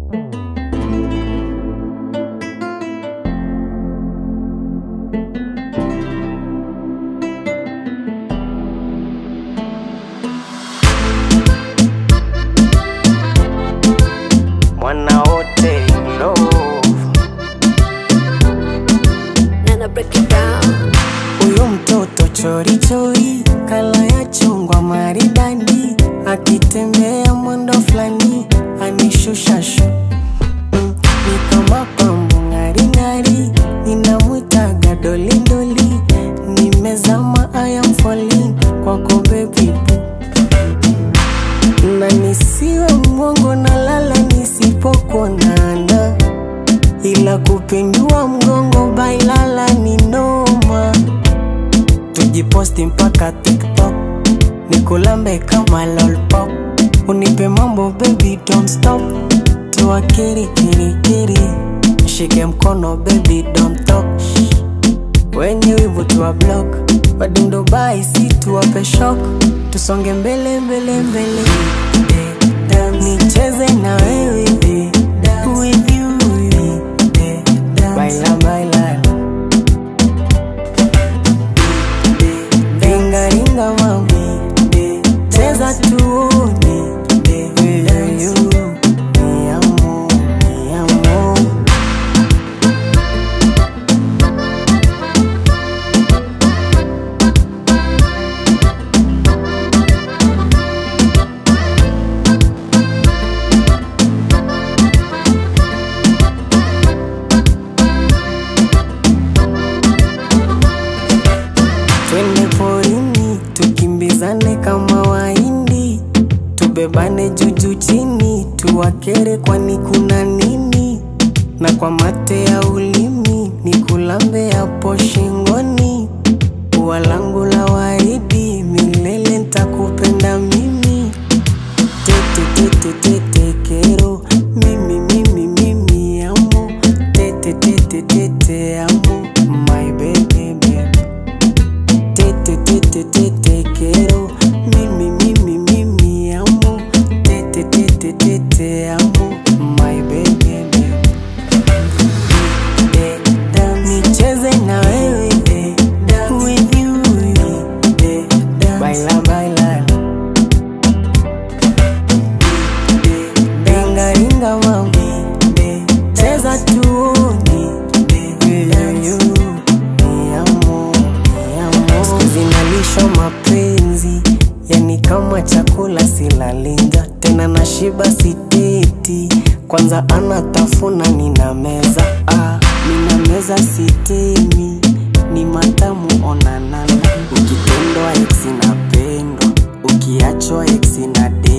mwana wote love Nana break it down. Huyu mtoto chori chori, kala ya chungwa maridadi, akitembea mwendo fulani anishusha shu mm, ni kama pambo ng'aring'ari, ninamwitaga dolidoli, nimezama I am falling kwako baby boo na nisiwe mwongo na lala nisipokuonana, ila kupindua mgongo bailala ni noma. Tujiposti mpaka TikTok, nikulambe kama lollipop, unipe mambo baby don't stop, tuwa kiri kiri kiri, shike mkono baby don't talk, wenye wivu tuwa block, wadundo bai si tuwape shock, tusonge mbele mbele mbele, nicheze na wewe with you, baila baila ringa ringa mami, cheza tuone, with you, mi amor, mi amor. Twende porini tukimbizane kama waindi, tubebane juju chini, tuwakere kwani kuna nini? Na kwa mate ya ulimi nikulambe hapo shingoni, ua langu la waridi, milele ntakupenda mimi tete tete tete kero mimi mimi mimi amo tete tete tete amo my baby baby tete tete tete kero mimi mimi mimi amo tete tete tete amo my baby baby nicheze na wewe with you baila baila ringa ringa mami cheza tuone you mi amor, mi amor. Siku zinalisha mapenzi yani kama chakula silalinja tena nashiba siteti kwanza anatafuna nina meza ah, nina meza sitemi ni matamu onanana ukitendwa ex inapendwa ukiachwa ex inade